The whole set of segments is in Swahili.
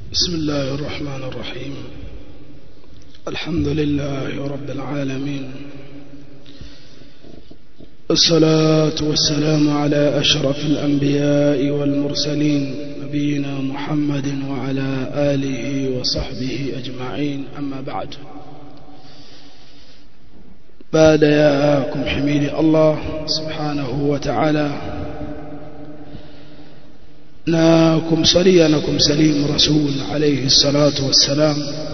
بسم الله الرحمن الرحيم الحمد لله رب العالمين الصلاة والسلام على أشرف الأنبياء والمرسلين نبينا محمد وعلى آله وصحبه أجمعين أما بعد بعد ياكم حميد الله سبحانه وتعالى na kumsalia na kumsalimu rasul alayhi salatu wassalam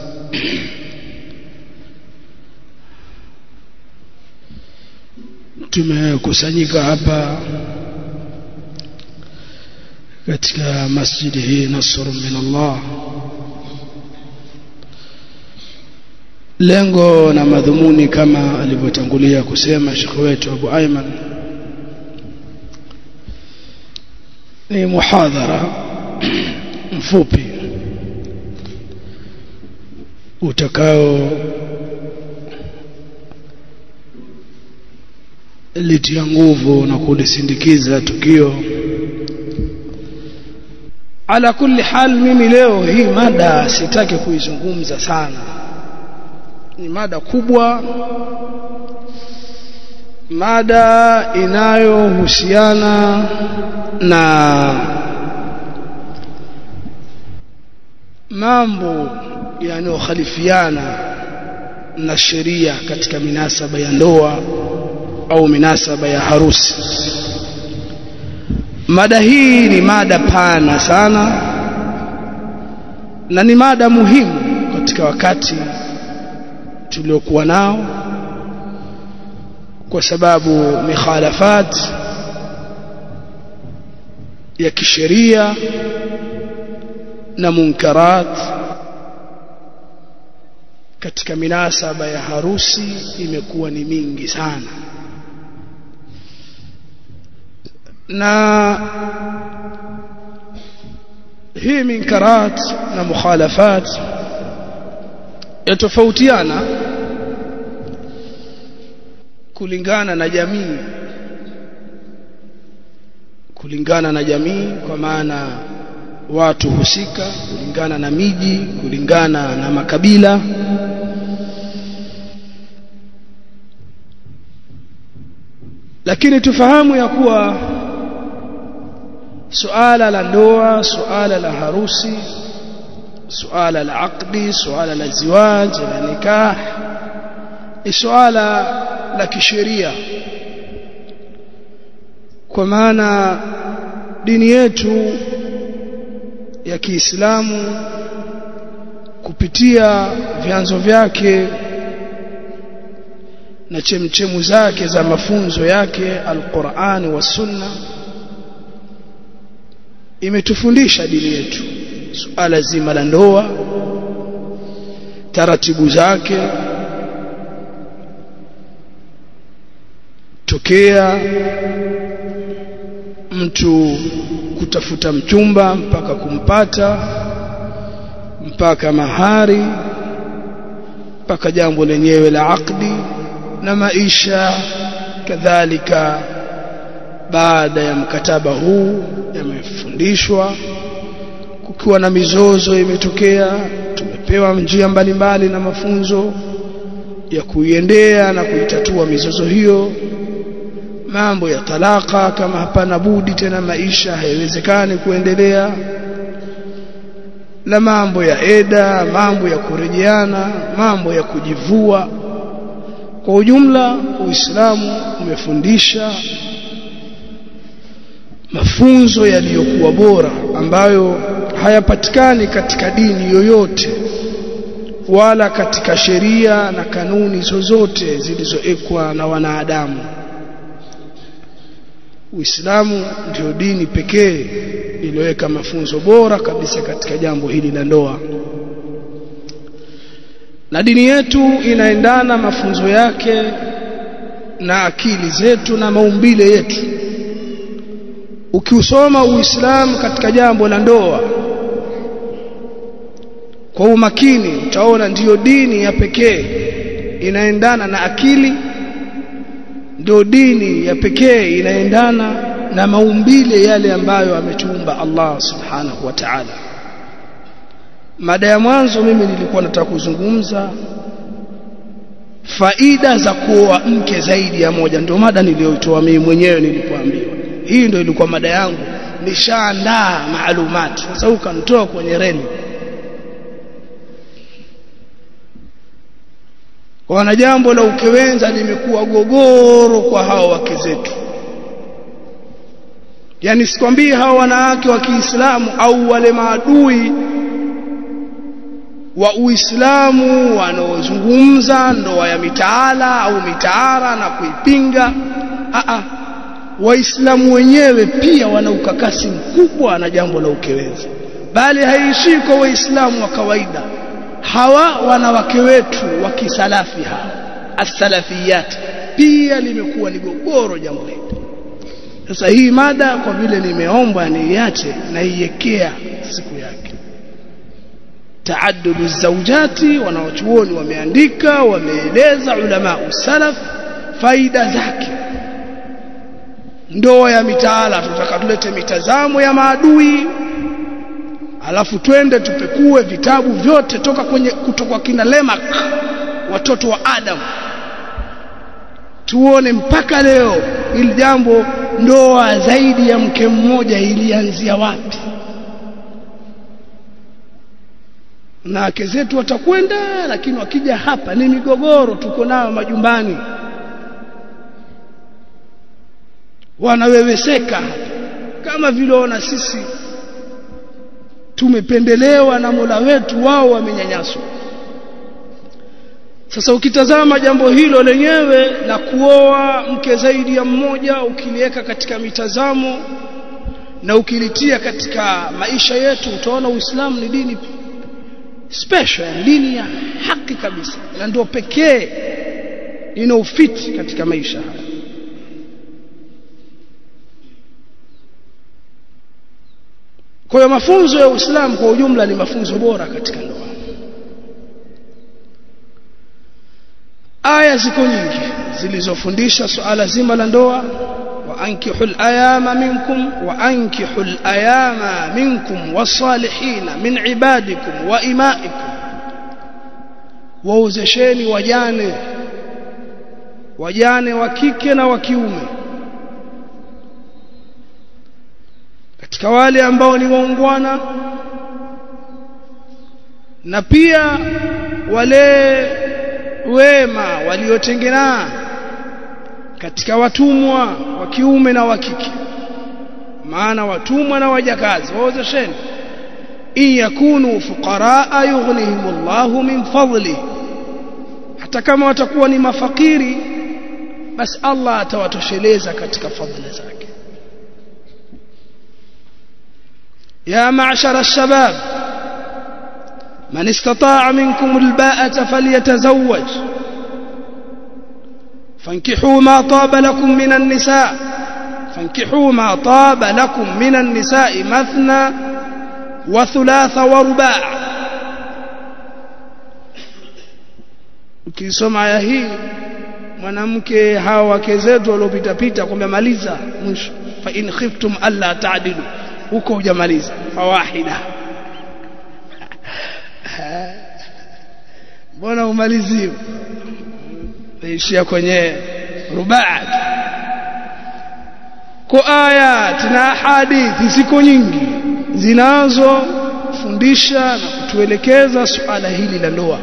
tumekusanyika hapa katika masjidi hii nasr min Allah lengo na madhumuni kama alivyotangulia kusema shekhe wetu Abu Ayman ni muhadhara mfupi utakao litia nguvu na kulisindikiza tukio ala kulli hal mimi leo hii mada sitaki kuizungumza sana ni mada kubwa mada inayohusiana na mambo yanayokhalifiana na sheria katika minasaba ya ndoa au minasaba ya harusi mada hii ni mada pana sana na ni mada muhimu katika wakati tuliokuwa nao kwa sababu mikhalafat ya kisheria na munkarat katika minasaba ya harusi imekuwa ni mingi sana na hii minkarat na mukhalafat yatofautiana kulingana na jamii kulingana na jamii kwa maana watu husika kulingana na miji kulingana na makabila lakini tufahamu ya kuwa suala la ndoa suala la harusi suala la aqdi suala la ziwaj la nikah ni suala la kisheria kwa maana dini yetu ya Kiislamu kupitia vyanzo vyake na chemchemu zake za mafunzo yake Al-Qur'an wa Sunna imetufundisha dini yetu suala zima la ndoa taratibu zake tokea mtu kutafuta mchumba mpaka kumpata mpaka mahari mpaka jambo lenyewe la akdi na maisha kadhalika baada ya mkataba huu yamefundishwa kukiwa na mizozo imetokea tumepewa njia mbalimbali na mafunzo ya kuiendea na kuitatua mizozo hiyo mambo ya talaka kama hapana budi tena maisha haiwezekani kuendelea na mambo ya eda mambo ya kurejeana mambo ya kujivua kwa ujumla uislamu umefundisha mafunzo yaliyokuwa bora ambayo hayapatikani katika dini yoyote wala katika sheria na kanuni zozote zilizoekwa na wanadamu Uislamu ndio dini pekee iliyoweka mafunzo bora kabisa katika jambo hili la ndoa. Na dini yetu inaendana mafunzo yake na akili zetu na maumbile yetu. Ukiusoma Uislamu katika jambo la ndoa kwa umakini utaona ndiyo dini ya pekee inaendana na akili ndio dini ya pekee inaendana na maumbile yale ambayo ametuumba Allah subhanahu wa ta'ala mada ya mwanzo mimi nilikuwa nataka kuzungumza faida za kuoa mke zaidi ya moja ndio mada niliyoitoa mimi mwenyewe nilipoambiwa hii ndio ilikuwa mada yangu nishaandaa maalumati sasa ukanitoa kwenye reli wana jambo la ukewenza limekuwa gogoro kwa hao wake zetu yani sikwambii hao wanawake wa Kiislamu au wale maadui wa Uislamu wanaozungumza ndoa ya mitaala au mitaara na kuipinga a a waislamu wenyewe pia wana ukakasi mkubwa na jambo la ukewenzi bali haiishii kwa waislamu wa kawaida hawa wanawake wetu wa kisalafi hawa as-salafiyat pia limekuwa ni gogoro jambo hili sasa hii mada kwa vile nimeomba niiache na iwekea siku yake taaddudu zaujati wanawachuoni wameandika wameeleza ulama usalaf faida zake ndoa ya mitaala tutaka tulete mitazamo ya maadui alafu twende tupekue vitabu vyote toka kwenye kutoka kina Lemak watoto wa Adam tuone mpaka leo ili jambo ndoa zaidi ya mke mmoja ilianzia wapi na wake zetu watakwenda lakini wakija hapa ni migogoro tuko nayo majumbani wanaweweseka kama vile ona sisi tumependelewa na Mola wetu wao wamenyanyaswa sasa ukitazama jambo hilo lenyewe la kuoa mke zaidi ya mmoja ukiliweka katika mitazamo na ukilitia katika maisha yetu utaona Uislamu ni dini special dini ya haki kabisa na ndio pekee inaofiti katika maisha haya Kwa hiyo mafunzo ya Uislamu kwa ujumla ni mafunzo bora katika ndoa. Aya ziko nyingi zilizofundisha suala zima la ndoa wa ankihul ayama minkum wa ankihul ayama minkum wasalihina min ibadikum wa imaikum waozesheni wajane wajane wa kike na wa kiume katika wale ambao ni waungwana na pia wale wema waliotengenaa katika watumwa wa kiume na wa kike maana watumwa na wajakazi waozesheni in yakunu fuqaraa yughnihimullahu min fadli hata kama watakuwa ni mafakiri basi Allah atawatosheleza katika fadhila zake يا معشر الشباب من استطاع منكم الباءة فليتزوج فانكحوا ما طاب لكم من النساء فانكحوا ما طاب لكم من النساء مثنى وثلاث ورباع ukisoma aya hii mwanamke hawa wake zetu waliopita pita kwamba maliza mwisho fa in khiftum alla ta'dilu huko hujamaliza fawahida mbona umalizie naishia kwenye rubaat kwa ayat na hadithi ziko nyingi zinazofundisha na kutuelekeza suala hili la ndoa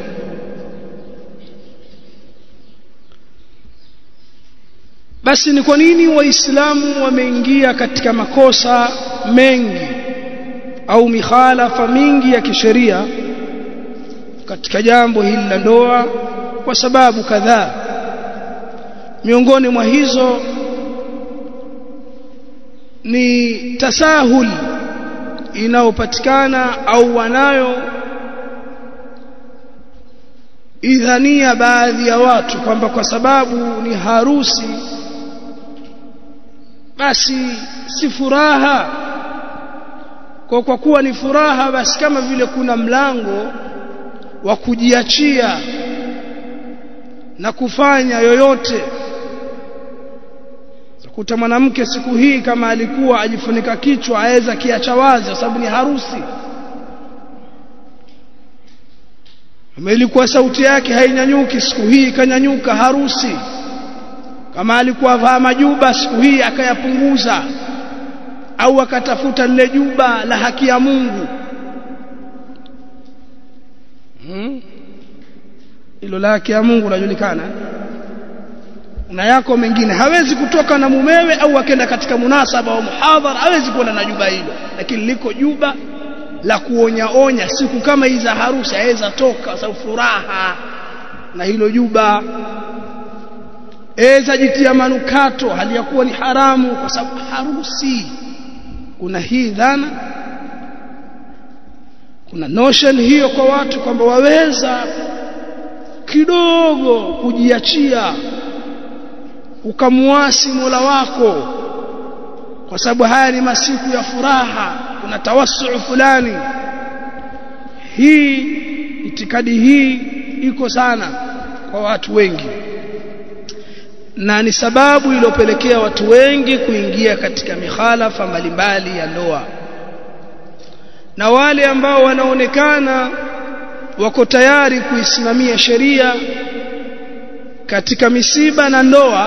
basi ni kwa nini waislamu wameingia katika makosa mengi au mikhalafa mingi ya kisheria katika jambo hili la ndoa kwa sababu kadhaa miongoni mwa hizo ni tasahul inayopatikana au wanayo idhania baadhi ya watu kwamba kwa sababu ni harusi basi si furaha kwa kwa kuwa ni furaha basi kama vile kuna mlango wa kujiachia na kufanya yoyote kuta mwanamke siku hii kama alikuwa ajifunika kichwa aweza kiacha wazi kwa sababu ni harusi kama ilikuwa sauti yake hainyanyuki siku hii ikanyanyuka harusi kama alikuwa vaa majuba siku hii akayapunguza au akatafuta lile juba la haki ya Mungu hilo hmm? la haki ya Mungu lajulikana na yako mengine hawezi kutoka na mumewe au akenda katika munasaba wa muhadhara hawezi kuona na juba hilo lakini liko juba la kuonya onya siku kama hizi za harusi aweza toka sababu furaha na hilo juba eza jitia manukato hali ya kuwa ni haramu kwa sababu harusi kuna hii dhana kuna notion hiyo kwa watu kwamba waweza kidogo kujiachia ukamuasi Mola wako kwa sababu haya ni masiku ya furaha kuna tawassu fulani hii itikadi hii iko sana kwa watu wengi na ni sababu iliyopelekea watu wengi kuingia katika mikhalafa mbalimbali ya ndoa na wale ambao wanaonekana wako tayari kuisimamia sheria katika misiba na ndoa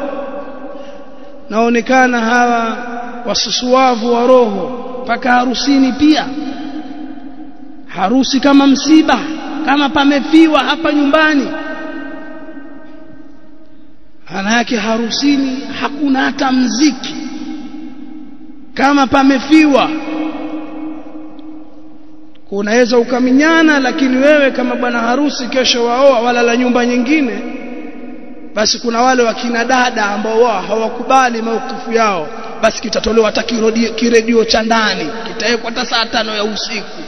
naonekana hawa wasusuavu wa roho mpaka harusini pia harusi kama msiba kama pamefiwa hapa nyumbani maana yake harusini hakuna hata mziki kama pamefiwa unaweza ukaminyana lakini wewe kama bwana harusi kesho waoa wala la nyumba nyingine basi kuna wale wakina dada ambao wao hawakubali maukifu yao basi kitatolewa hata kiredio cha ndani kitawekwa hata saa tano ya usiku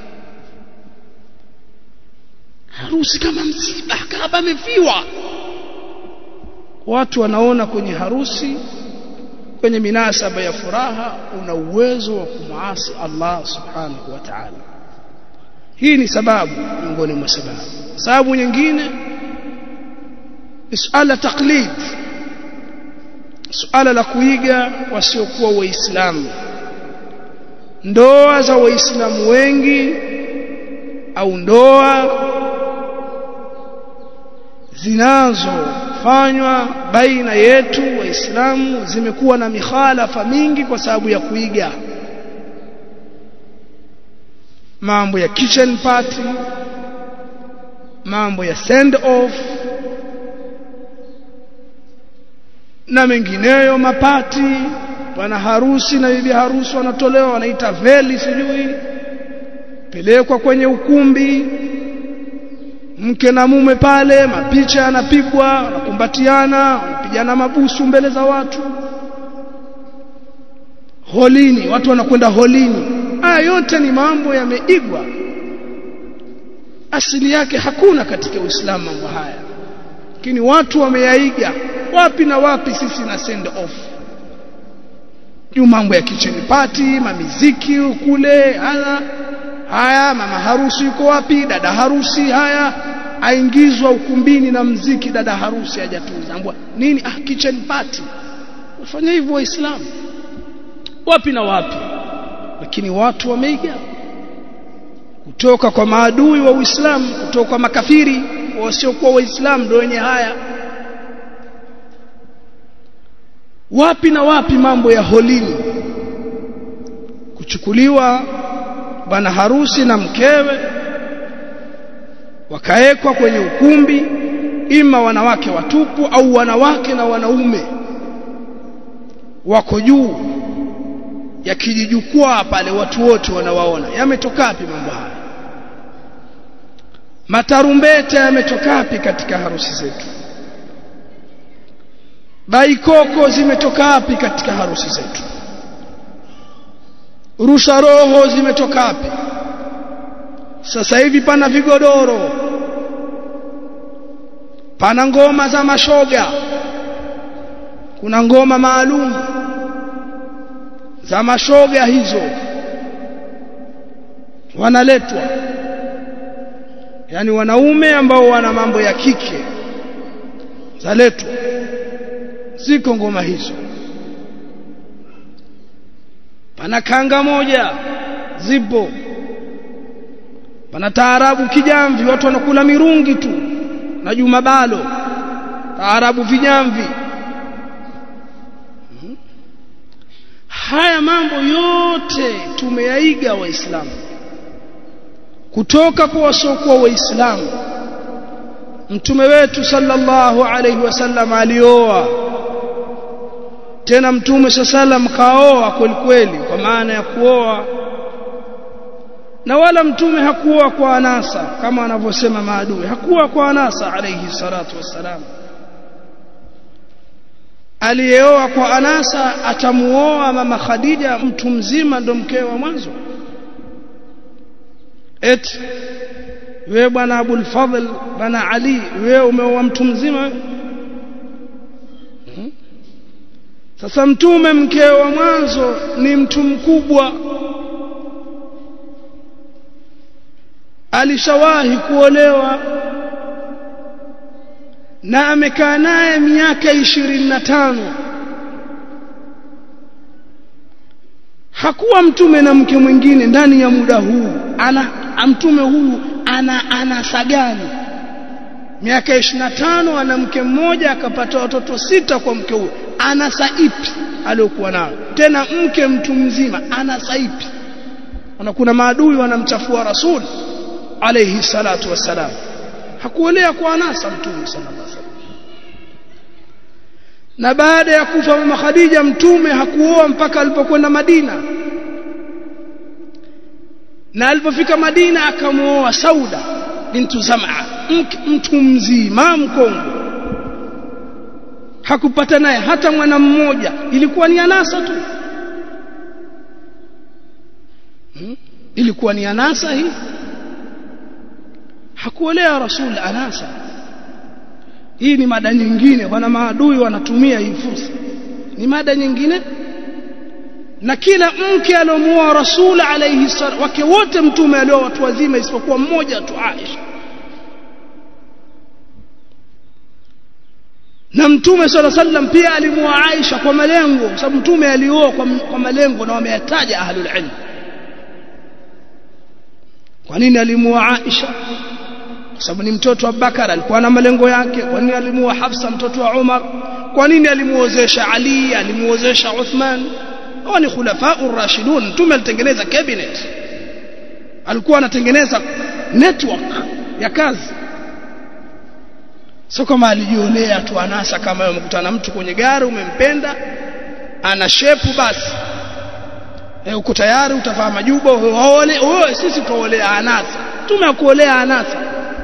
harusi kama msiba kama pamefiwa watu wanaona kwenye harusi kwenye minasaba ya furaha una uwezo wa kumwasi Allah subhanahu wa ta'ala hii ni sababu miongoni mwa sababu sababu nyingine suala taklid suala la kuiga wasiokuwa waislamu ndoa za waislamu wengi au ndoa zinazofanywa baina yetu waislamu zimekuwa na mikhalafa mingi kwa sababu ya kuiga mambo ya kitchen party mambo ya send off na mengineyo mapati bwana harusi na bibi harusi wanatolewa wanaita veli sijui pelekwa kwenye ukumbi mke na mume pale mapicha yanapigwa wanakumbatiana wanapigana mabusu mbele za watu holini watu wanakwenda holini haya yote ni mambo yameigwa asili yake hakuna katika Uislamu mambo haya lakini watu wameyaiga wapi na wapi sisi na send off juu mambo ya kitchen party mamiziki kule haya haya mama harusi yuko wapi dada harusi haya aingizwa ukumbini na mziki dada harusi hajatunza ambwa nini ah kitchen party wafanya hivyo waislamu wapi na wapi lakini watu wameiga kutoka kwa maadui wa Uislamu kutoka kwa makafiri wasiokuwa waislamu ndio wenye haya wapi na wapi mambo ya holini kuchukuliwa bwana harusi na mkewe wakaekwa kwenye ukumbi ima wanawake watupu au wanawake na wanaume wako juu ya kijijukwaa pale watu wote wanawaona yametoka wapi mambo haya matarumbeta yametoka wapi katika harusi zetu baikoko zimetoka wapi katika harusi zetu rusha roho zimetoka wapi sasa hivi pana vigodoro pana ngoma za mashoga kuna ngoma maalum za mashoga hizo wanaletwa yani wanaume ambao wana mambo ya kike zaletwa ziko ngoma hizo pana kanga moja zipo pana taarabu kijamvi watu wanakula mirungi tu na juma balo taarabu vijamvi haya mambo yote tumeyaiga waislamu kutoka kwa wasiokuwa waislamu mtume wetu sallallahu alaihi wasallam alioa tena mtume sallam kaoa kweli kweli kwa maana ya kuoa na wala mtume hakuoa kwa anasa kama anavyosema maadui hakuoa kwa anasa alayhi salatu wassalam aliyeoa kwa anasa atamuoa mama Khadija mtu mzima ndo mkewe wa mwanzo eti wewe bwana Abul Fadhl bwana Ali wewe umeoa mtu mzima hmm? sasa mtume mkewe wa mwanzo ni mtu mkubwa alishawahi kuolewa na amekaa naye miaka ishirini na tano hakuwa mtume na mke mwingine ndani ya muda huu ana mtume huyu ana anasa gani miaka ishirini na tano ana mke mmoja akapata watoto sita kwa mke huyo anasa ipi aliyokuwa nayo tena mke mtu mzima anasa ipi na kuna maadui wanamchafua rasuli alayhi salatu wassalam hakuolea kwa anasa mtume sallallahu alaihi wasallam na baada ya kufa mama Khadija mtume hakuoa mpaka alipokwenda Madina na alipofika Madina akamuoa Sauda bintu Zam'a mtu mzima mkongo hakupata naye hata mwana mmoja ilikuwa ni anasa tu hmm? ilikuwa ni anasa hii hakuolea rasul anasa hii ni mada nyingine wana maadui wanatumia hii fursa ni mada nyingine na kila mke aliomuoa rasul alayhi sallam wake wote mtume alioa watu wazima isipokuwa mmoja tu Aisha na mtume sala sallam pia alimuoa Aisha kwa malengo kwa sababu mtume alioa kwa, kwa malengo na wameyataja ahlul ilm kwa nini alimuoa Aisha kwa sababu ni mtoto wa Bakar alikuwa na malengo yake kwa nini alimuoa Hafsa mtoto wa Umar kwa nini alimuozesha Ali alimuozesha Uthman hao ni khulafa'ur rashidun mtume alitengeneza cabinet alikuwa anatengeneza network ya kazi sio kama alijionea tu anasa kama umekutana mtu kwenye gari umempenda ana shepu basi e, uko tayari utavaa majuba waole wewe sisi tuolea anasa tumekuolea anasa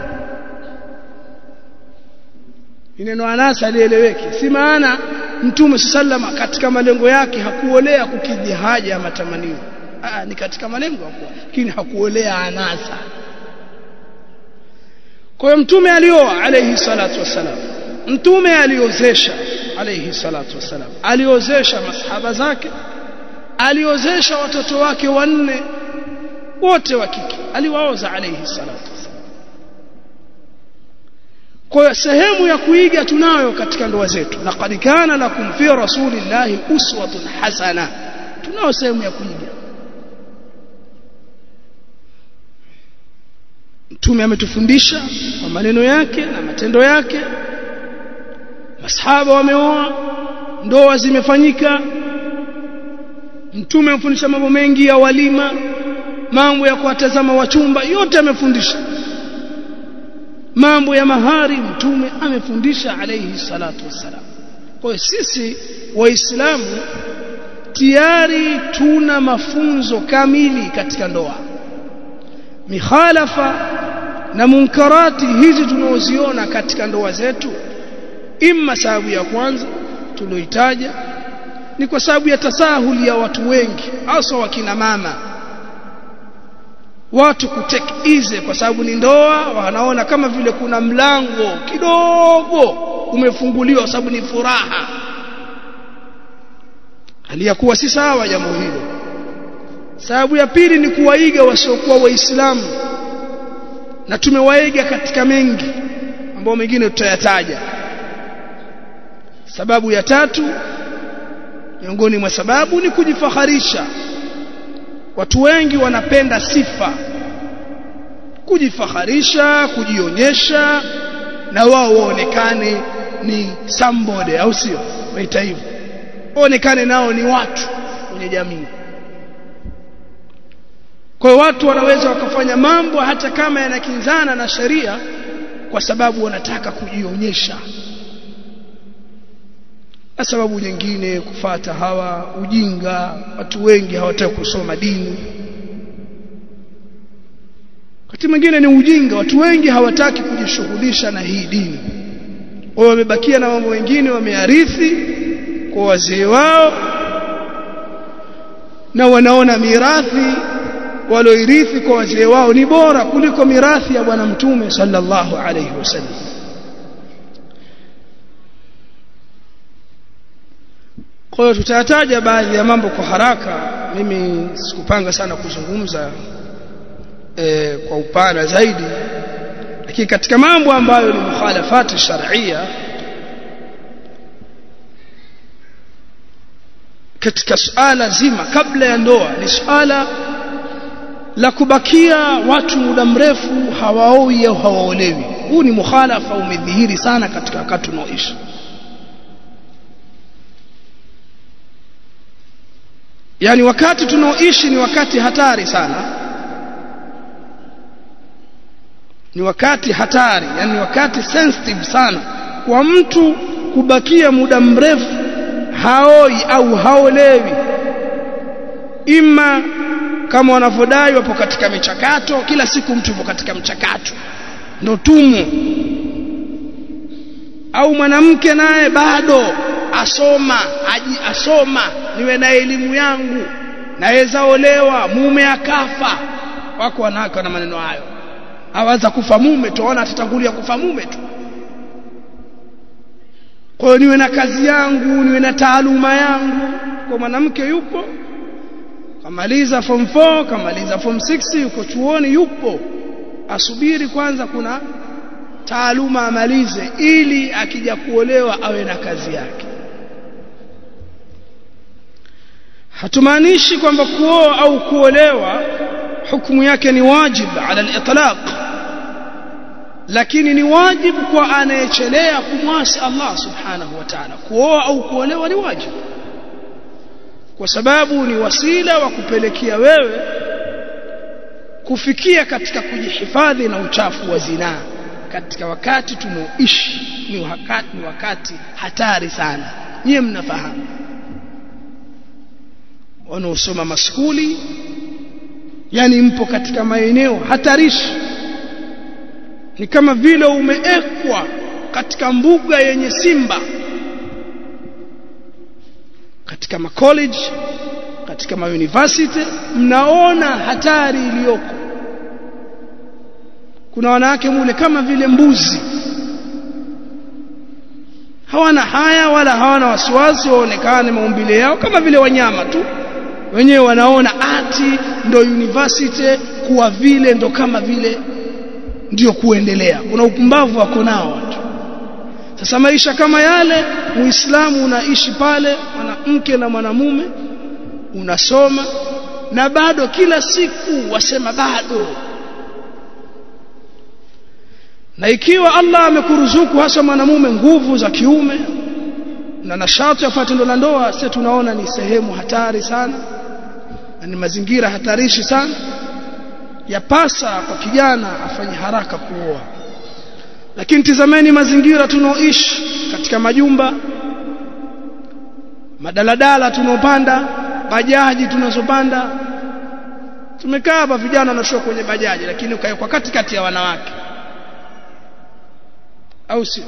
neno anasa lieleweke si maana mtume sallama katika malengo yake hakuolea kukidhi haja ya matamanio ah ni katika malengo hakuwa lakini hakuolea anasa kwa hiyo mtume alioa alayhi salatu wassalam mtume aliozesha alayhi salatu wassalam aliozesha masahaba zake aliozesha watoto wake wanne wote wa kike aliwaoza alayhi salatu wassalam kwa hiyo sehemu ya kuiga tunayo katika ndoa zetu laqad kana lakum fi rasulillahi uswatun hasana tunao sehemu ya kuiga mtume ametufundisha kwa maneno yake na matendo yake masahaba wameoa ndoa zimefanyika mtume amefundisha mambo mengi ya walima mambo ya kuwatazama wachumba yote amefundisha mambo ya mahari mtume amefundisha alayhi salatu wassalam kwa hiyo sisi waislamu tayari tuna mafunzo kamili katika ndoa mikhalafa na munkarati hizi tunaoziona katika ndoa zetu imma sababu ya kwanza tulioitaja ni kwa sababu ya tasahuli ya watu wengi hasa wakina mama watu kutake easy kwa sababu ni ndoa wanaona kama vile kuna mlango kidogo umefunguliwa kwa sababu ni furaha aliyakuwa si sawa jambo hilo sababu ya pili ni kuwaiga wasiokuwa waislamu na tumewaiga katika mengi ambao mengine tutayataja sababu ya tatu miongoni mwa sababu ni kujifaharisha watu wengi wanapenda sifa kujifaharisha kujionyesha na wao waonekane ni somebody au sio waita hivyo waonekane nao ni watu kwenye jamii kwa watu wanaweza wakafanya mambo hata kama yanakinzana na sheria kwa sababu wanataka kujionyesha na sababu nyingine kufata hawa ujinga watu wengi hawataka kusoma dini wakati mwingine ni ujinga watu wengi hawataki kujishughulisha na hii dini wao wamebakia na mambo mengine wamearithi kwa wazee wao na wanaona mirathi walioirithi kwa wazee wao ni bora kuliko mirathi ya bwana mtume sallallahu alayhi wasallam kwa hiyo tutayataja baadhi ya mambo kwa haraka mimi sikupanga sana kuzungumza e, kwa upana zaidi lakini katika mambo ambayo ni mukhalafati sharia katika suala zima kabla ya ndoa ni suala la kubakia watu muda mrefu hawaoi au hawaolewi huu ni mukhalafa umedhihiri sana katika wakati unaoishi yani wakati tunaoishi ni wakati hatari sana ni wakati hatari yani ni wakati sensitive sana kwa mtu kubakia muda mrefu haoi au haolewi ima kama wanavyodai wapo katika michakato kila siku mtu yupo katika mchakato ndo tumo au mwanamke naye bado asoma aji asoma niwe na elimu yangu naweza olewa mume akafa wako wanawake na maneno hayo awaza kufa mume tuona atatangulia kufa mume tu kwa hiyo niwe na kazi yangu niwe na taaluma yangu kwa mwanamke yupo kamaliza form 4 kamaliza form 6 yuko chuoni yupo asubiri kwanza kuna taaluma amalize ili akija kuolewa awe na kazi yake hatumaanishi kwamba kuoa au kuolewa hukumu yake ni wajib ala al-itlaq lakini ni wajibu kwa anayechelea kumwasi Allah subhanahu wa ta'ala kuoa au kuolewa ni wajibu kwa sababu ni wasila wa kupelekea wewe kufikia katika kujihifadhi na uchafu wa zinaa katika wakati tunaoishi ni wakati ni wakati hatari sana nyie mnafahamu wanaosoma maskuli yani mpo katika maeneo hatarishi ni kama vile umeekwa katika mbuga yenye simba katika macollege katika mauniversity mnaona hatari iliyoko kuna wanawake mule kama vile mbuzi hawana haya wala hawana wasiwasi waonekane maumbile yao kama vile wanyama tu wenyewe wanaona ati ndo university kuwa vile ndo kama vile ndio kuendelea kuna upumbavu wako nao watu sasa maisha kama yale muislamu unaishi pale mwanamke na mwanamume unasoma na bado kila siku wasema bado na ikiwa Allah amekuruzuku hasa mwanamume nguvu za kiume na nashati ya tendo la ndoa sisi tunaona ni sehemu hatari sana na ni mazingira hatarishi sana yapasa kwa kijana afanye haraka kuoa lakini tizameni mazingira tunaoishi katika majumba madaladala tunaopanda bajaji tunazopanda tumekaa hapa vijana wanashuka kwenye bajaji lakini ukawekwa katikati ya wanawake au sio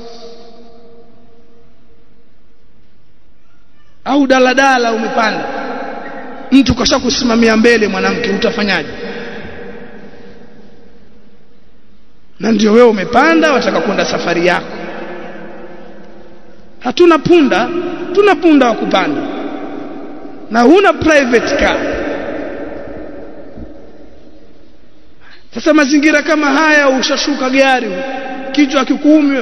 au daladala umepanda mtu kasha kusimamia mbele mwanamke utafanyaje na ndio wewe umepanda wataka kwenda safari yako hatuna punda tuna punda wa kupanda na huna private car sasa mazingira kama haya ushashuka gari kichwa kikuumi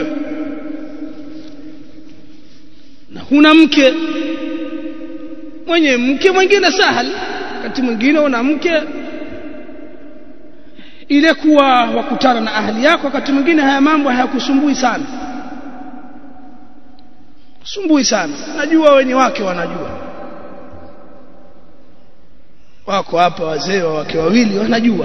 na huna mke mwenye mke mwingine sahali wakati mwingine una mke ile kuwa wakutana na ahli yako wakati mwingine haya mambo hayakusumbui sana sumbui sana najua wenye wake wanajua wako hapa wazee wa wake wawili wanajua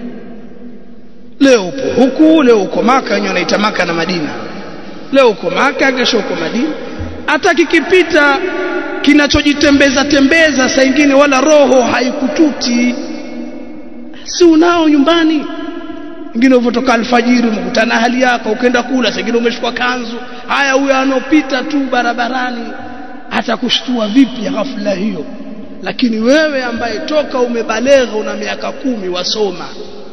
leo upo huku leo uko maka wenyewe wanaita maka na madina leo uko maka kesho uko madina hata kikipita kinachojitembeza tembeza saa ingine wala roho haikututi si unao nyumbani ingine uvotoka alfajiri umekutana hali yako ukaenda kula singine umeshukua kanzu haya huyo anopita tu barabarani atakushtua vipi ghafla hiyo lakini wewe ambaye toka umebalegha una miaka kumi wasoma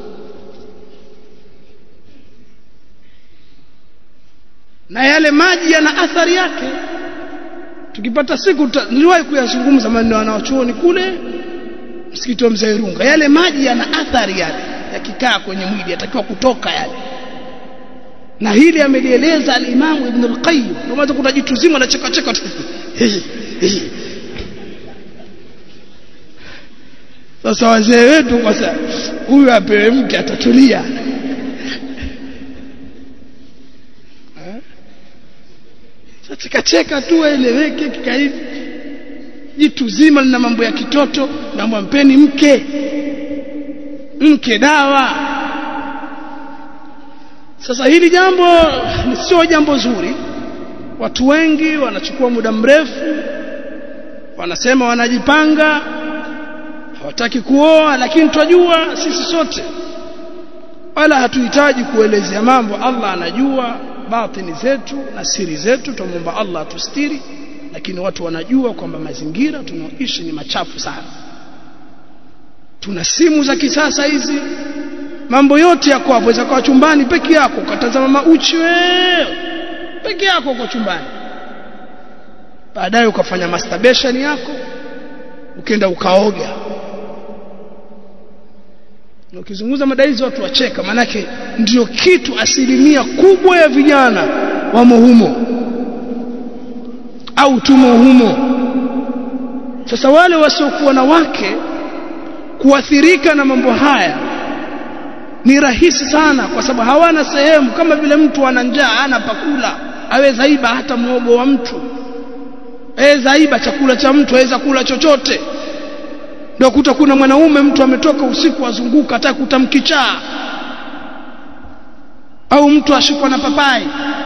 na yale maji yana athari yake tukipata siku niliwahi kuyazungumza maneno wanaochuoni kule msikiti wa mzee Irunga yale maji yana athari yale yakikaa kwenye mwili yatakiwa kutoka yale na hili amelieleza al-Imam Ibn al-Qayyim ndio kuna jitu zima na cheka cheka tu sasa wazee wetu kwa sasa huyu apewe mke atatulia cheka cheka tu eleweke kikaivi jitu zima lina mambo ya kitoto na mwampeni mke mke dawa sasa hili jambo sio jambo zuri watu wengi wanachukua muda mrefu wanasema wanajipanga hawataki kuoa lakini twajua sisi sote wala hatuhitaji kuelezea mambo Allah anajua batini zetu na siri zetu tumomba Allah atustiri lakini watu wanajua kwamba mazingira tunaoishi ni machafu sana tuna simu za kisasa hizi mambo yote yako hapo waweza kwa chumbani peke yako ukatazama mauchi wewe peke yako kwa chumbani baadaye ukafanya masturbation yako ukaenda ukaoga na ukizungumza mada hizi watu wacheka manake ndio kitu asilimia kubwa ya vijana wamo humo au tumo humo sasa wale wasiokuwa na wake kuathirika na mambo haya ni rahisi sana kwa sababu hawana sehemu kama vile mtu ana njaa ana pakula aweza iba hata muogo wa mtu aweza iba chakula cha mtu aweza kula chochote ndio kuta kuna mwanaume mtu ametoka usiku azunguka hata kutamkichaa au mtu ashikwa na papai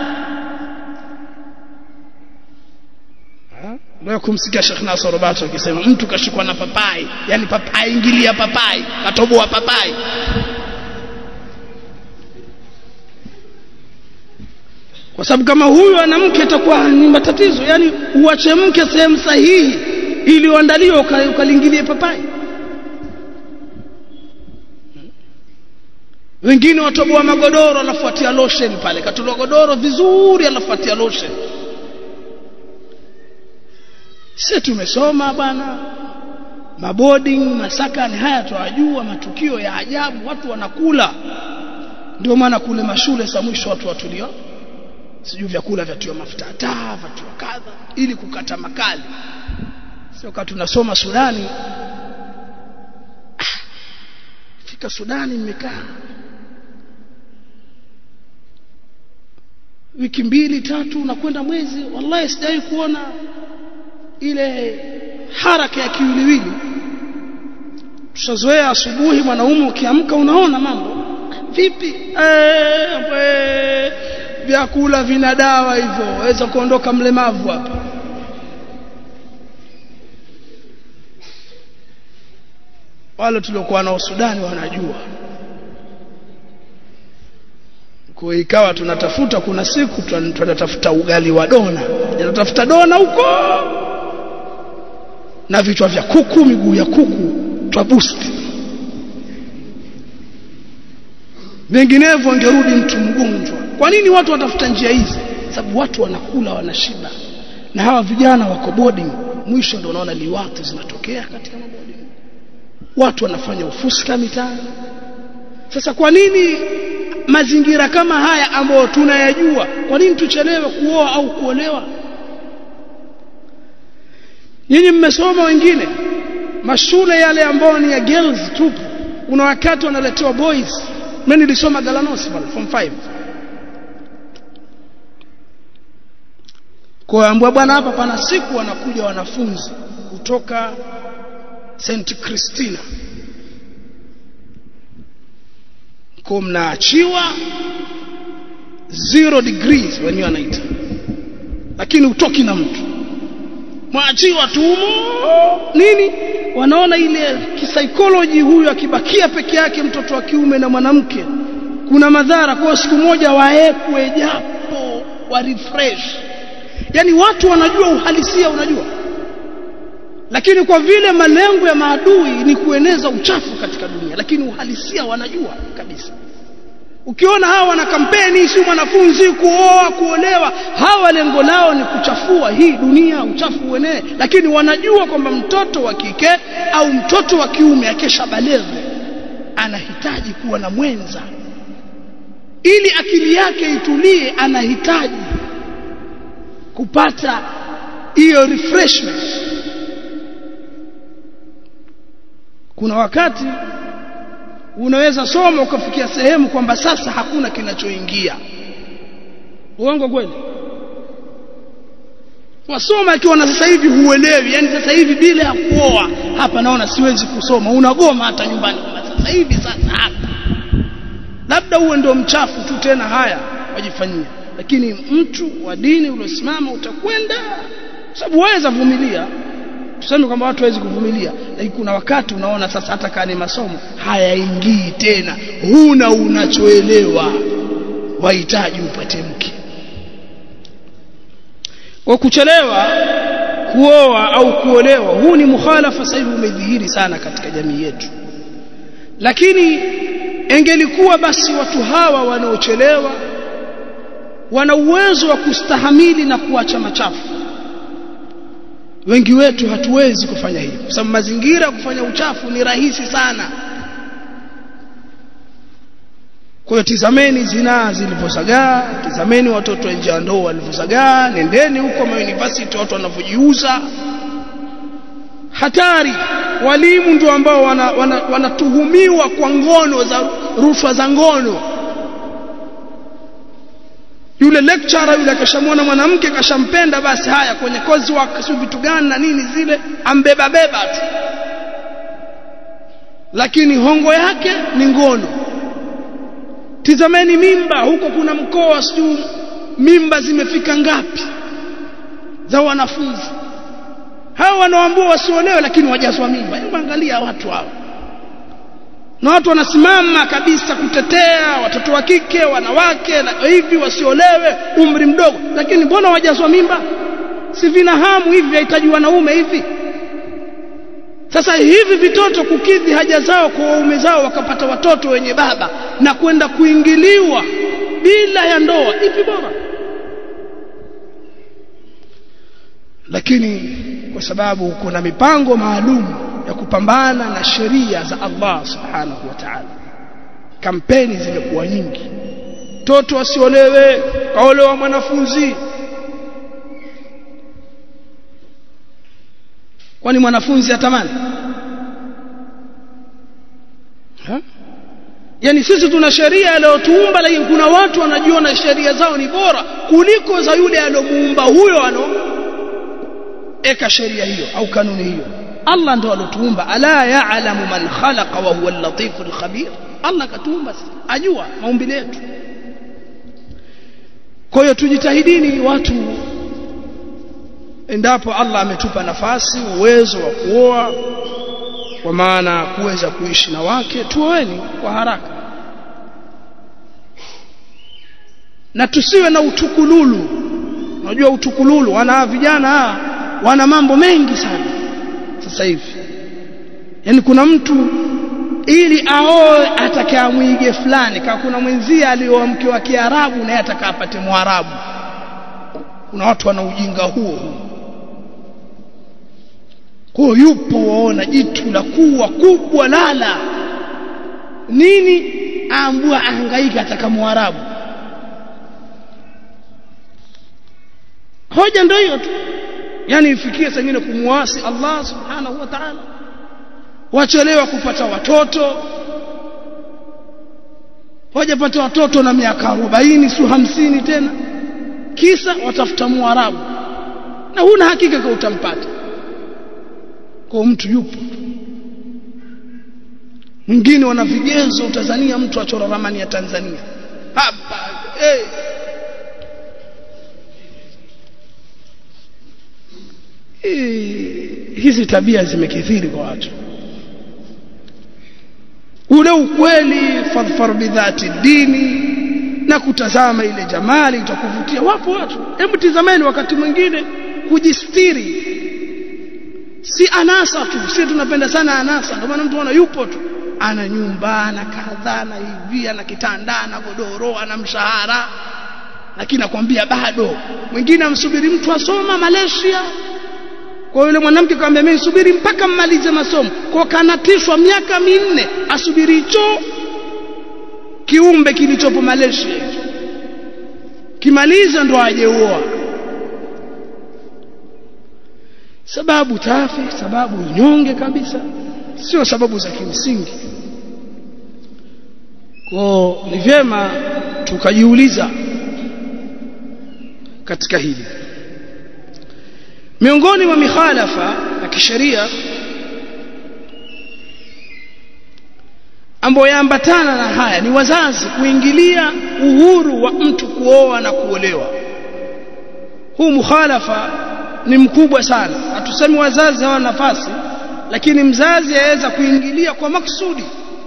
ndio kumsikia Sheikh Nasr Rubato akisema mtu kashikwa na papai yani papai ingilia papai katoboa papai kwa sababu kama huyu ana mke atakuwa ni matatizo yani uache mke sehemu sahihi ili uandaliwe ukalingilie papai wengine watoboa magodoro anafuatia lotion pale katoboa godoro vizuri anafuatia lotion sisi tumesoma bwana maboarding masakani haya tuwajua matukio ya ajabu watu wanakula ndio maana kule mashule sa mwisho watu watulio sijui vyakula vyatiwa mafuta taa vyatiwa kadha ili kukata makali sio kama tunasoma Sudani ah, fika Sudani mmekaa wiki mbili tatu na kwenda mwezi wallahi sijawahi kuona ile haraka ya kiwiliwili tushazoea asubuhi mwanaume ukiamka unaona mambo vipi eh vyakula vina dawa hivyo waweza kuondoka mlemavu hapa wale tuliokuwa nao Sudani wanajua kwa ikawa tunatafuta kuna siku tunatafuta ugali wa dona tunatafuta dona huko na vichwa vya kuku miguu ya kuku twa boost vinginevyo angerudi mtu mgonjwa kwa nini watu watafuta njia hizi sababu watu wanakula wanashiba na hawa vijana wako boarding mwisho ndio unaona liwatu zinatokea katika maboarding watu wanafanya ufuska mitaani sasa kwa nini mazingira kama haya ambayo tunayajua kwa nini tuchelewe kuoa au kuolewa nyinyi mmesoma wengine mashule yale ambayo ni ya girls tupu kuna wakati wanaletewa boys mimi nilisoma Galanosi pale form 5 kwa ambwa bwana hapa pana siku wanakuja wanafunzi kutoka St Christina kwa mnaachiwa zero degrees wenyewe wanaita lakini utoki na mtu mwaachiwa tumo nini wanaona ile kisaikolojia huyu akibakia peke yake mtoto wa kiume na mwanamke kuna madhara kwa siku moja waekwe japo wa refresh yani watu wanajua uhalisia unajua lakini kwa vile malengo ya maadui ni kueneza uchafu katika dunia lakini uhalisia wanajua kabisa ukiona hawa wana kampeni si mwanafunzi kuoa kuolewa hawa lengo lao ni kuchafua hii dunia uchafu uenee lakini wanajua kwamba mtoto wa kike au mtoto wa kiume akesha baleghe anahitaji kuwa na mwenza ili akili yake itulie anahitaji kupata hiyo refreshment kuna wakati unaweza soma ukafikia sehemu kwamba sasa hakuna kinachoingia uongo kweli wasoma ikiwa sasa hivi huelewi yani sasa hivi bila ya kuoa hapa naona siwezi kusoma unagoma hata nyumbani sasa hivi sasa hapa labda uwe ndio mchafu tu tena haya wajifanyia lakini mtu wa dini uliosimama utakwenda sababu waweza vumilia tuseme kwamba watu hawezi kuvumilia lakini kuna wakati unaona sasa hata kama masomo hayaingii tena huna unachoelewa wahitaji upate mke kwa kuchelewa kuoa au kuolewa huu ni mukhalafa sasa hivi umedhihiri sana katika jamii yetu lakini engelikuwa basi watu hawa wanaochelewa wana uwezo wa kustahamili na kuacha machafu wengi wetu hatuwezi kufanya hivyo kwa sababu mazingira kufanya uchafu ni rahisi sana kwa hiyo tizameni zinaa zilivyozagaa tizameni watoto nje ya ndoa walivyozagaa nendeni huko ma university watu wanavyojiuza hatari walimu ndio ambao wanatuhumiwa wana, wana kwa ngono za rushwa za ngono yule lecturer yule akashamwona mwanamke kashampenda basi haya kwenye kozi wake si vitu gani na nini zile ambeba beba tu lakini hongo yake ni ngono tizameni mimba huko kuna mkoa sijui mimba zimefika ngapi za wanafunzi hao wanaoambua wasiolewe lakini wajazwa mimba hebu angalia watu hao na watu wanasimama kabisa kutetea watoto wa kike wanawake na hivi wasiolewe umri mdogo lakini mbona wajazwa mimba si vina hamu hivi vihitaji wanaume hivi sasa hivi vitoto kukidhi haja zao kwa waume zao wakapata watoto wenye baba na kwenda kuingiliwa bila ya ndoa ipi bora lakini kwa sababu kuna mipango maalum ya kupambana na sheria za Allah subhanahu wa ta'ala kampeni zimekuwa nyingi toto wasiolewe kaolewa mwanafunzi kwani mwanafunzi atamani ha? yani sisi tuna sheria aliyotuumba lakini kuna watu wanajiona sheria zao ni bora kuliko za yule aliyomuumba huyo ano eka sheria hiyo au kanuni hiyo Allah ndo alotuumba ala ya'lamu man khalaqa wa huwa al-latif al-khabir Allah katuumba ajua maumbile yetu kwa hiyo tujitahidini watu endapo Allah ametupa nafasi uwezo wa kuoa kwa maana kuweza kuishi na wake tuoeni kwa haraka na tusiwe na utukululu unajua utukululu wana vijana wana mambo mengi sana sasa hivi yani kuna mtu ili aoe atakaamwige fulani kama kuna mwenzie alioa mke wa Kiarabu naye atakapate Mwarabu kuna watu wana ujinga huo kwa yupo waona jitu la kuwa kubwa lala nini aambua ahangaika ataka Mwarabu hoja ndio hiyo tu yani ifikie sengine kumuasi Allah subhanahu wa ta'ala wachelewa kupata watoto wajapata watoto na miaka 40 si 50 tena kisa watafuta muarabu na huna hakika kwa utampata kwa mtu yupo mwingine wana vigezo utazania mtu achora ramani ya Tanzania hapa hey. hizi tabia zimekithiri kwa watu ule ukweli fadhfar bidhati dini na kutazama ile jamali itakuvutia wapo watu hebu tizameni wakati mwingine kujistiri si anasa tu si tunapenda sana anasa ndio maana mtu ana yupo tu ana nyumba ana kadhaa na hivi ana kitanda ana godoro ana mshahara lakini nakwambia bado mwingine amsubiri mtu asoma Malaysia kwa yule mwanamke kaambia mimi subiri mpaka mmalize masomo kwa kanatishwa miaka minne asubiri hicho kiumbe kilichopo Malaysia kimaliza ndo ajeoa sababu tafi sababu nyonge kabisa sio sababu za kimsingi kwa ni vyema tukajiuliza katika hili miongoni mwa mikhalafa ya kisheria ambayo yaambatana na haya ni wazazi kuingilia uhuru wa mtu kuoa na kuolewa huu mukhalafa ni mkubwa sana hatusemi wazazi hawana nafasi lakini mzazi aweza kuingilia kwa maksudi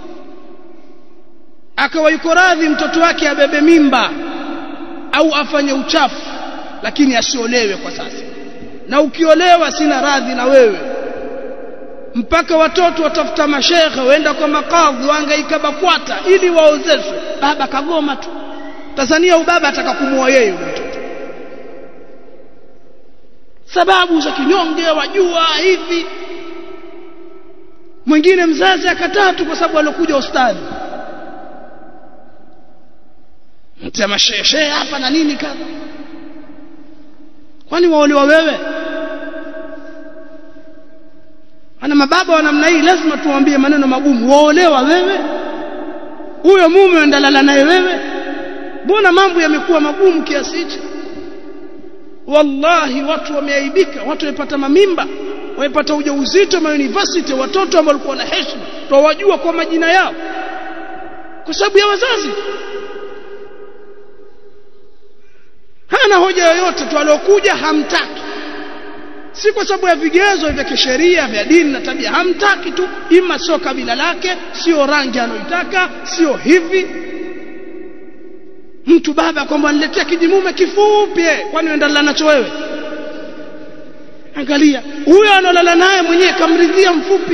akawa yuko radhi mtoto wake abebe mimba au afanye uchafu lakini asiolewe kwa sasa na ukiolewa sina radhi na wewe mpaka watoto watafuta mashehe waenda kwa makadhi waangaika bakwata ili waozeshwe baba kagoma tu Tanzania ubaba ataka kumuoa yeye yule mtoto sababu za kinyonge wajua hivi mwingine mzazi akataa tu kwa sababu alokuja ustadhi mtema sheshe hapa na nini kadha kwani waolewa wewe ana mababa wa namna hii lazima tuwaambie maneno magumu waolewa wewe huyo mume ndalala naye wewe mbona mambo yamekuwa magumu kiasi hichi wallahi watu wameaibika watu wamepata mamimba wamepata ujauzito ma university watoto ambao walikuwa na heshima twawajua kwa majina yao kwa sababu ya wazazi hana hoja yoyote tu aliokuja hamtaki si kwa sababu ya vigezo vya kisheria vya dini na tabia hamtaki tu ima sio kabila lake sio rangi anayoitaka sio hivi mtu baba kwamba niletea kijimume kifupi kwani uendalala nacho wewe angalia huyo analala naye mwenyewe kamridhia mfupi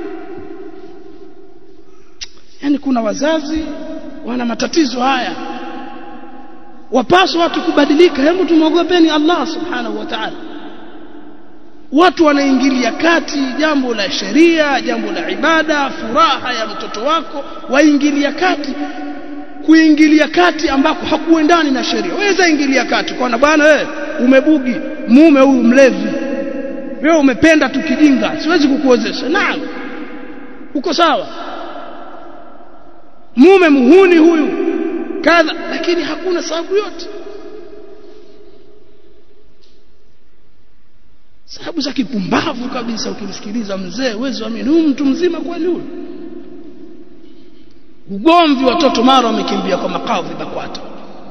yani kuna wazazi wana matatizo haya wapaswa watu kubadilika hebu tumwogopeni Allah subhanahu wa ta'ala watu wanaingilia kati jambo la sheria jambo la ibada furaha ya mtoto wako waingilia kati kuingilia kati ambako hakuendani na sheria waweza ingilia kati kwa bwana wewe umebugi mume huyu mlevi wewe umependa tu kijinga siwezi kukuozesha naam uko sawa mume muhuni huyu kadha lakini hakuna sababu yote sababu za kipumbavu kabisa ukimsikiliza mzee uwezo amini huyu mtu mzima kweli huyu ugomvi watoto mara wamekimbia kwa makadhi bakwata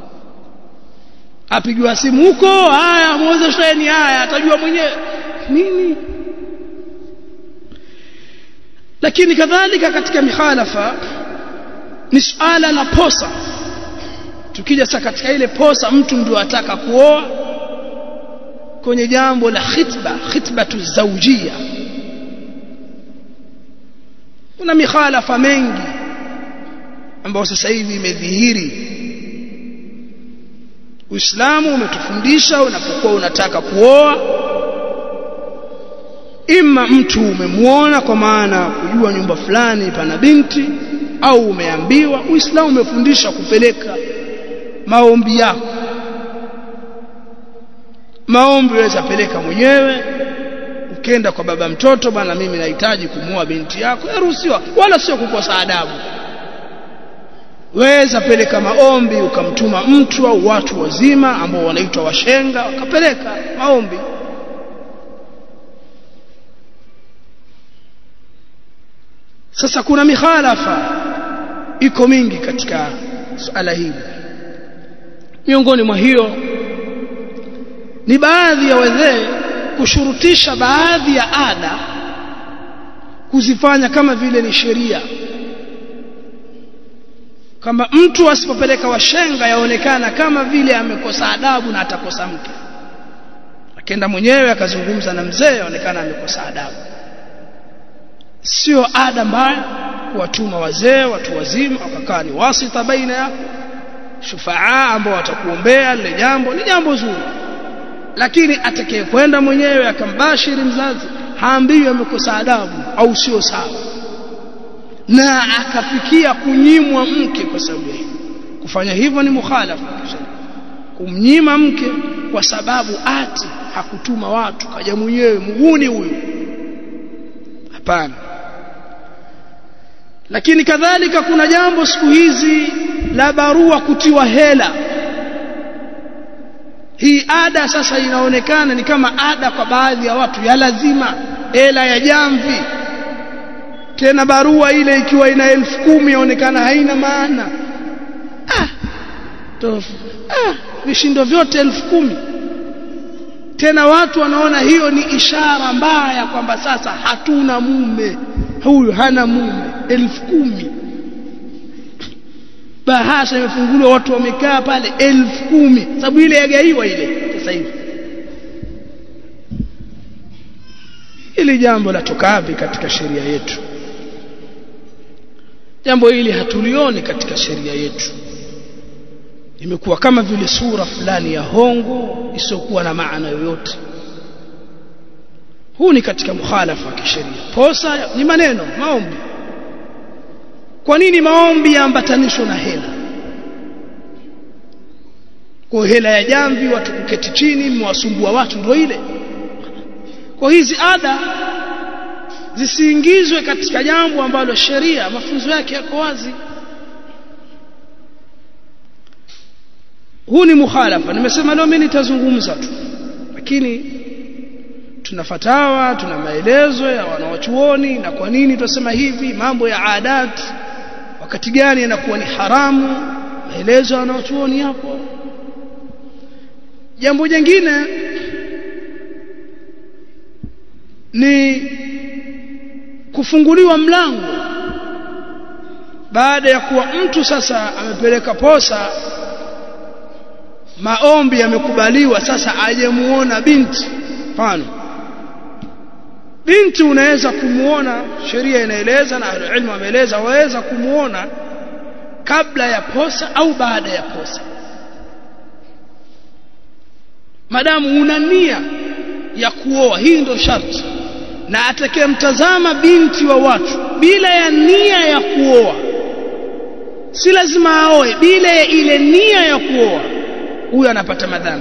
apigiwa simu huko haya muozesheni haya atajua mwenyewe nini lakini kadhalika katika mikhalafa ni suala la posa tukija sasa katika ile posa mtu ndio ataka kuoa kwenye jambo la khitba khitbatu zawjia kuna mikhalafa mengi ambayo sasa hivi imedhihiri Uislamu umetufundisha unapokuwa unataka kuoa ima mtu umemuona kwa maana kujua nyumba fulani pana binti au umeambiwa Uislamu umefundisha kupeleka maombi yako maombi waweza peleka mwenyewe ukenda kwa baba mtoto bana mimi nahitaji kumuoa binti yako yaruhusiwa wala sio kukosa adabu weza peleka maombi ukamtuma mtu au watu wazima ambao wanaitwa washenga wakapeleka maombi sasa kuna mikhalafa iko mingi katika suala hili miongoni mwa hiyo ni baadhi ya wazee kushurutisha baadhi ya ada kuzifanya kama vile ni sheria kama mtu asipopeleka washenga yaonekana kama vile amekosa adabu na atakosa mke akenda mwenyewe akazungumza na mzee yaonekana amekosa adabu sio ada mbaya kuwatuma wazee watu wazima wakakaa ni wasita baina yako shufaa ambao watakuombea lile jambo ni jambo zuri lakini atakayekwenda mwenyewe akambashiri mzazi haambiwi amekosa adabu au sio sawa na akafikia kunyimwa mke kwa sababu hiyo kufanya hivyo ni mukhalafa kumnyima mke kwa sababu ati hakutuma watu kaja mwenyewe muhuni huyu hapana lakini kadhalika kuna jambo siku hizi la barua kutiwa hela hii ada sasa inaonekana ni kama ada kwa baadhi ya watu ya lazima hela ya jamvi tena barua ile ikiwa ina elfu kumi yaonekana haina maana ah, tofu ah, vishindo vyote elfu kumi tena watu wanaona hiyo ni ishara mbaya kwamba sasa hatuna mume huyu hana mume elfu kumi bahasha imefunguliwa watu wamekaa pale elfu kumi sababu ile yagaiwa ile sasa hivi hili jambo latoka wapi katika sheria yetu jambo hili hatulioni katika sheria yetu imekuwa kama vile sura fulani ya hongo isiyokuwa na maana yoyote huu ni katika mukhalafa wa kisheria posa ni maneno maombi kwa nini maombi yaambatanishwa na hela kwa hela ya jamvi watu kuketi chini mwasumbua watu ndio ile kwa hizi ada zisiingizwe katika jambo ambalo sheria mafunzo yake yako wazi huu ni mukhalafa nimesema leo mimi nitazungumza tu lakini tuna fatawa tuna maelezo ya wanawachuoni na kwa nini tunasema hivi mambo ya adat wakati gani yanakuwa ni haramu maelezo ya wanawachuoni hapo jambo jingine ni kufunguliwa mlango baada ya kuwa mtu sasa amepeleka posa maombi yamekubaliwa sasa aje muona binti mfano binti unaweza kumuona sheria inaeleza na ilmu ameeleza waweza kumuona kabla ya posa au baada ya posa madamu una nia ya kuoa hii ndio sharti na atakayemtazama binti wa watu bila ya nia ya kuoa si lazima aoe bila ya ile nia ya kuoa huyo anapata madhambi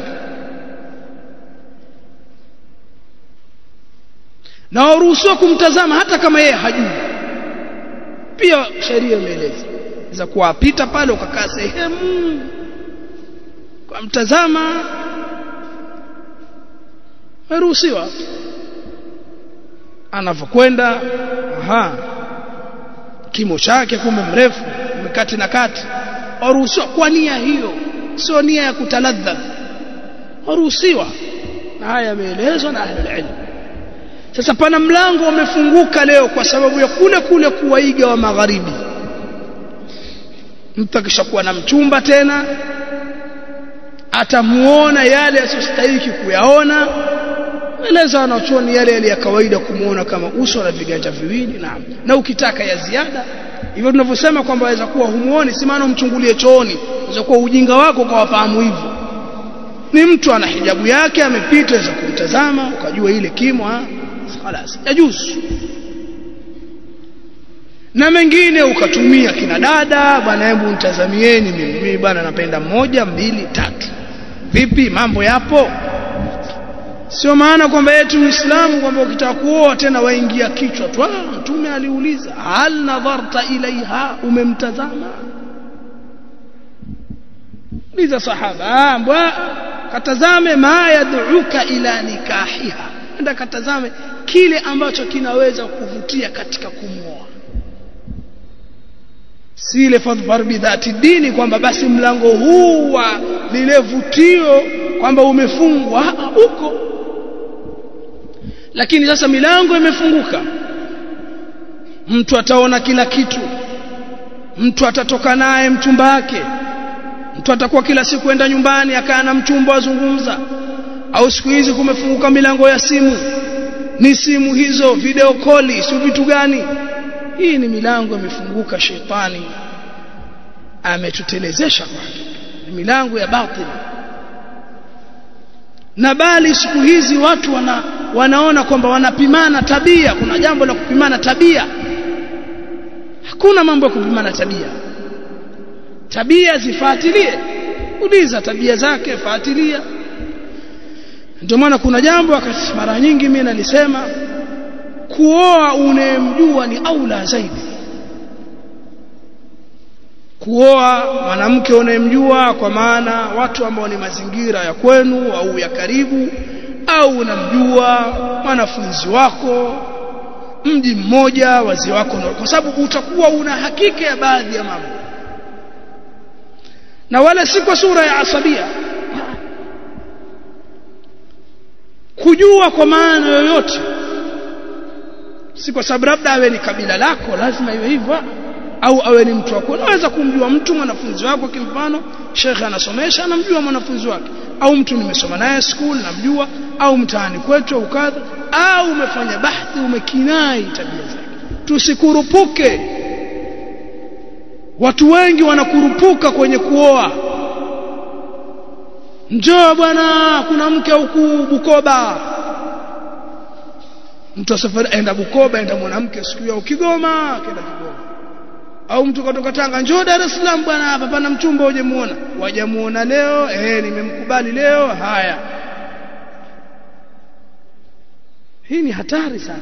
na waruhusiwa kumtazama hata kama yeye hajui pia sheria imeeleza za kuwapita pale ukakaa sehemu kwa mtazama waruhusiwa anavyokwenda aha kimo chake kumbe mrefu mkati na kati waruhusiwa kwa nia hiyo sio nia ya kutaladha waruhusiwa na haya yameelezwa na ahlul ilm sasa pana mlango umefunguka leo kwa sababu ya kule kule kuwaiga wa magharibi mtu akishakuwa na mchumba tena atamuona yale yasiyostahili kuyaona eleza wanachuoni yale yale ya kawaida kumuona kama uso na viganja viwili na na ukitaka ya ziada hivyo tunavyosema kwamba waweza kuwa humuoni si maana umchungulie chooni waweza kuwa ujinga wako ukawafahamu hivyo ni mtu ana hijabu yake amepita waweza kumtazama ukajua ile kimo خلاص yajuzu na mengine ukatumia kina dada bwana hebu mtazamieni mimi bwana napenda moja mbili tatu vipi mambo yapo sio maana kwamba eti uislamu kwamba ukitaka kuoa tena waingia kichwa tu ah mtume aliuliza hal nadharta ilaiha umemtazama liza sahaba mbwa katazame ma yad'uka ila nikahiha enda katazame kile ambacho kinaweza kuvutia katika kumwoa si ile fadhfar bidhati dini kwamba basi mlango huu wa lile vutio kwamba umefungwa huko lakini sasa milango imefunguka mtu ataona kila kitu mtu atatoka naye mchumba wake mtu atakuwa kila siku enda nyumbani akaa na mchumba wazungumza au siku hizi kumefunguka milango ya simu ni simu hizo video koli si vitu gani hii ni milango imefunguka shetani ametutelezesha kwa ni milango ya batili na bali siku hizi watu wana, wanaona kwamba wanapimana tabia kuna jambo la kupimana tabia hakuna mambo ya kupimana tabia tabia zifuatilie uliza tabia zake fuatilia ndio maana kuna jambo mara nyingi mimi nalisema kuoa unayemjua ni aula zaidi kuoa mwanamke unayemjua kwa maana watu ambao ni mazingira ya kwenu au ya karibu au unamjua mwanafunzi wako mji mmoja wazee wako kwa sababu utakuwa una hakika ya baadhi ya mambo na wala si kwa sura ya asabia kujua kwa maana yoyote si kwa sababu labda awe ni kabila lako lazima iwe hivyo au awe ni mtu wako unaweza kumjua mtu mwanafunzi wako kimfano shekhe anasomesha anamjua mwanafunzi wake au mtu nimesoma naye school namjua au mtaani kwetu au kadha au umefanya bahthi umekinai tabia zake tusikurupuke watu wengi wanakurupuka kwenye kuoa njoo bwana kuna mke huku Bukoba mtu asafari aenda Bukoba aenda mwanamke siku ya Kigoma akaenda Kigoma au mtu kutoka Tanga njoo Dar es Salaam bwana hapa pana mchumba hujamuona wajamuona leo eh nimemkubali leo haya hii ni hatari sana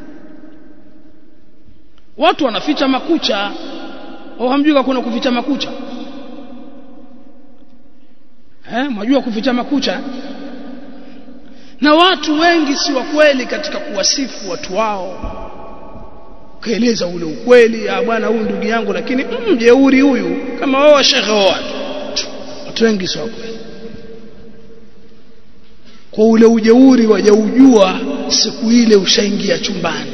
watu wanaficha makucha au hamjui kuna kuficha makucha eh mwajua kuficha makucha na watu wengi si wa kweli katika kuwasifu watu wao kaeleza ule ukweli ah bwana huyu ndugu yangu lakini mjeuri mm, huyu kama wao shekhe wao watu wengi si wa kweli kwa ule ujeuri wajaujua siku ile ushaingia chumbani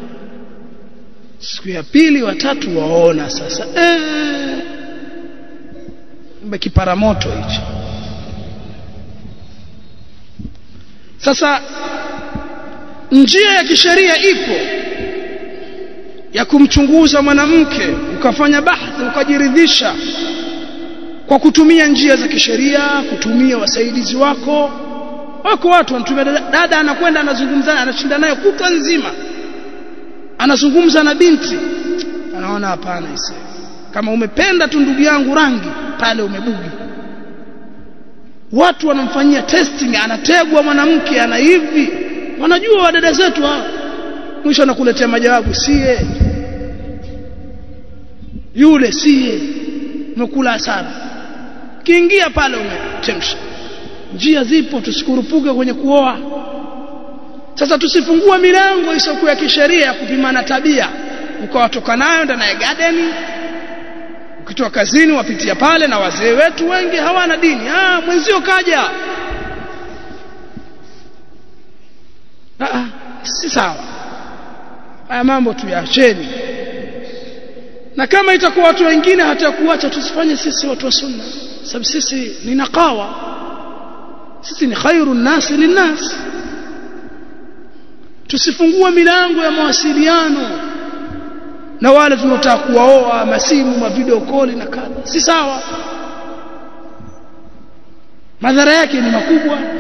siku ya pili watatu waona sasa eh kipara moto hicho sasa njia ya kisheria ipo ya kumchunguza mwanamke ukafanya bahthi ukajiridhisha kwa kutumia njia za kisheria kutumia wasaidizi wako wako watu wanatumia dada, dada anakwenda anazungumza anashinda naye kutwa nzima anazungumza na binti anaona hapana ise kama umependa tu ndugu yangu rangi pale umebugi watu wanamfanyia testing anategwa mwanamke ana hivi wanajua wadada zetu hao mwisho anakuletea majawabu sie yule sie umekula hasara kiingia pale umechemsha njia zipo tusikurupuke kwenye kuoa sasa tusifungua milango isiyokuwa ya kisheria ya kupimana tabia ukawatoka nayo ndani ya garden ukitoka kazini wapitia pale na wazee wetu wengi hawana dini ah mwenzio kaja ah si sawa haya mambo tuyaacheni na kama itakuwa watu wengine hata kuacha tusifanye sisi watu wa sunna sababu sisi ni naqawa sisi ni khairu nasi linnas tusifungue milango ya mawasiliano na wale tunataka kuwaoa masimu ma video call na kadha si sawa madhara yake ni makubwa